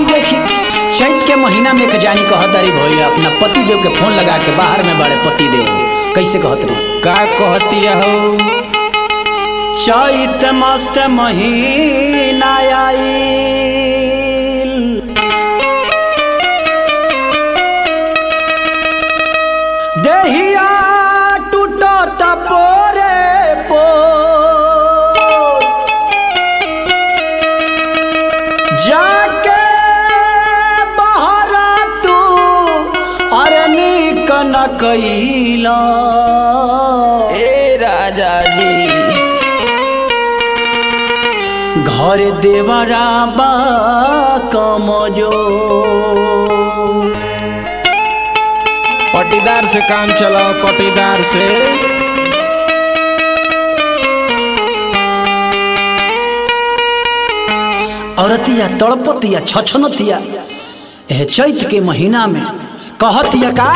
हाई देखी चैत के महीना में एक जानी कहतरी भैया अपना पति देव के फोन लगा के बाहर में बड़े पति देव कैसे कहत रही का कहती हो चैत मस्त महीना आईल देहिया टूटत पोरे पोर जाके बहरा तू अरे निक न कैला ए राजा जी घर देवरा बा कमजो पटीदार से काम चलाओ पटीदार से औरतिया तड़पतिया छछनतिया एह चैत के महीना में कहतिया का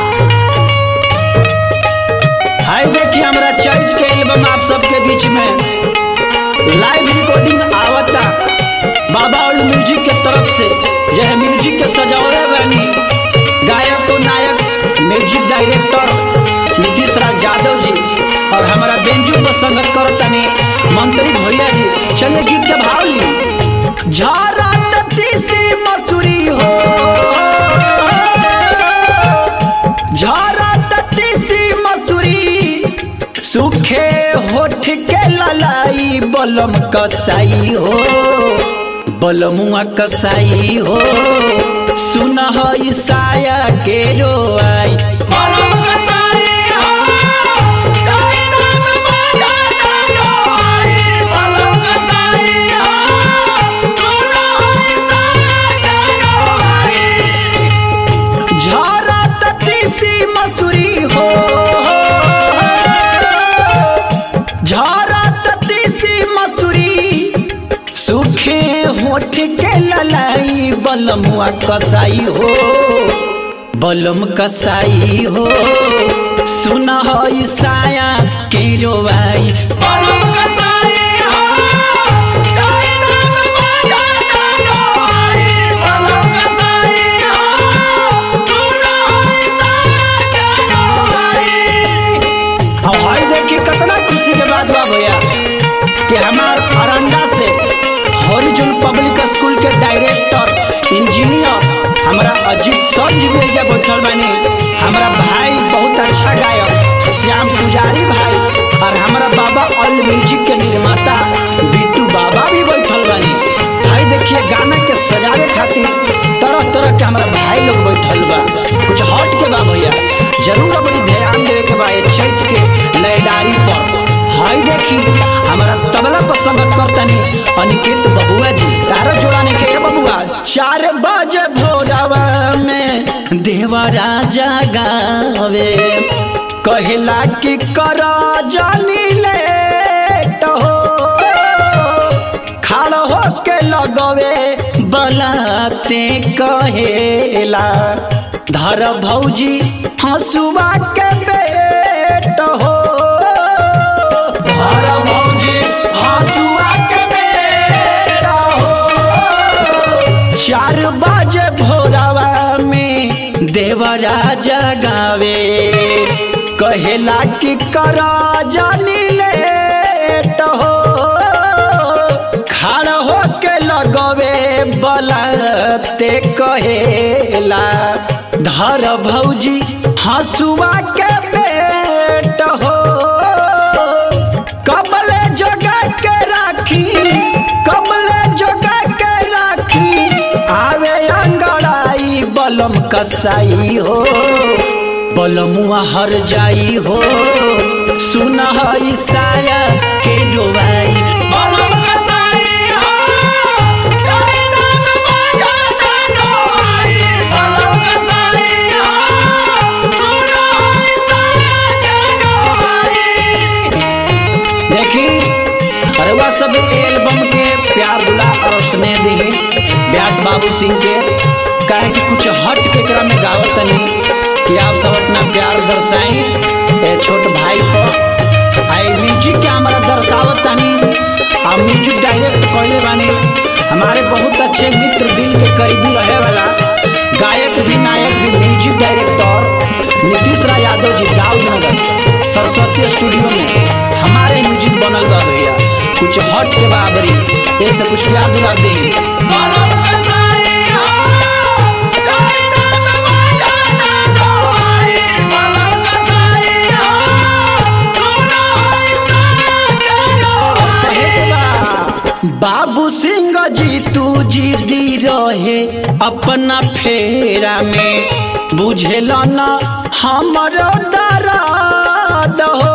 हाय देखिए हमरा चैत के एल्बम आप सबके बीच में लाइव रिकॉर्डिंग आवता बाबा ओल्ड म्यूजिक के तरफ से यह म्यूजिक के सजावले बानी गायक और नायक म्यूजिक डायरेक्टर नीतीश राज यादव जी और हमारा बेंजू पर संगत करतनी मंत्री भैया जी चलिए गीत के भाव ली झारा तीसी मसूरी हो झारा तीसी मसूरी सूखे होठ के ललाई बलम कसाई हो बलमुआ कसाई हो सुन ईसाया के रोआई झारा तीसी मसूरी हो झारा तीसी मसूरी सूखे होठ के ललाई बलमुआ कसाई हो बलम कसाई हो सुन ईसाया के रोवाई अब भाई देखिए कितना खुशी के बात बा भैया कि हमार अरंडा से हॉरिजन पब्लिक स्कूल के डायरेक्टर इंजीनियर हमारा अजीत सर जी भी एजा बैठल बानी हमारा भाई बहुत अच्छा गायक श्याम पुजारी भाई और हमारा बाबा ऑल म्यूजिक के निर्माता बिट्टू बाबा भी बैठल बानी भाई देखिए गाना के सजावे खातिर तरह तरह के हमारा भाई लोग बैठल बा कुछ हट के बा भैया जरूर अपनी ध्यान देवे के बा ये चैत के लयदारी पर हाय देखी हमारा तबला पर संगत करतनी अनिकेत बबुआ जी तारो जोड़ाने के ये बबुआ चार बजे भोरवा में देवा राजा गावे कहला कि कर जानी लेट हो खाड़ हो के लगवे बलाते कहेला धर भौजी हंसुआ के बेट हो धर भौजी हंसुआ के बेट हो चार बजे भोरवा में देवराजा गावे कहेला कि कर जानी लेट हो खड़ हो के लगवे बलते कहेला धर भौजी हंसुआ के बेट हो कबले जगा के राखी कबले जगा के राखी आवे अंगड़ाई बलम कसाई हो बलमुआ हर जाई हो सुन ईसाया के डोबाई देखी अरुआ सब एल्बम के प्यार दुला और स्नेह दी व्यास बाबू सिंह के कहे कि कुछ हट के क्रम में गावत तनी कि आप सब अपना प्यार दर्शाई ए छोट भाई को आई म्यूजिक के हमारा दर्शावत तनी आ म्यूजिक डायरेक्ट कहले बानी हमारे बहुत अच्छे मित्र दिल के करीबी रहे वाला गायक भी नायक भी music director Nitish Rai Yadav ji Daudnagar Saraswati studio में हमारे म्यूजिक बनल बा भैया कुछ हट के बाबरी ऐसे कुछ प्यार दुलार दे बाबू सिंह जी तू जी दी रहे अपना फेरा में बुझेल न हमरो दर्द हो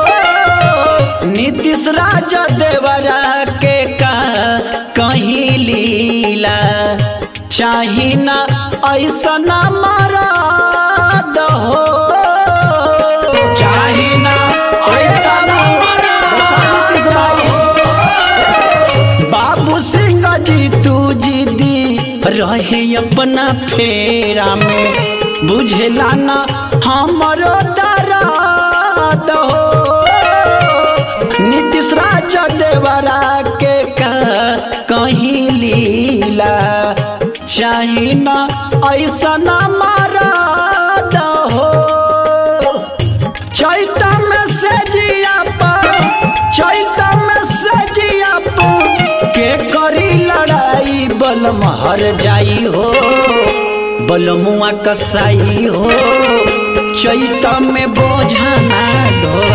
नीतीश राज देवरा के का कहीं लीला चाही ना ऐसा ना मरद हो चाही ना ऐसा ना नीतीश भाई बाबू सिंह जी तू जीदी रहे अपना फेरा में बुझला ना हमरो दर्द हो नीतीश राज देवरा के का कहीं लीला चाही ना ऐसा ना मरद हो चैता में से जिया पर चैता में से जिया पर के करी लड़ाई बलम हर जाई हो बलमुआ कसाई हो चैता में बोझा ना ढोई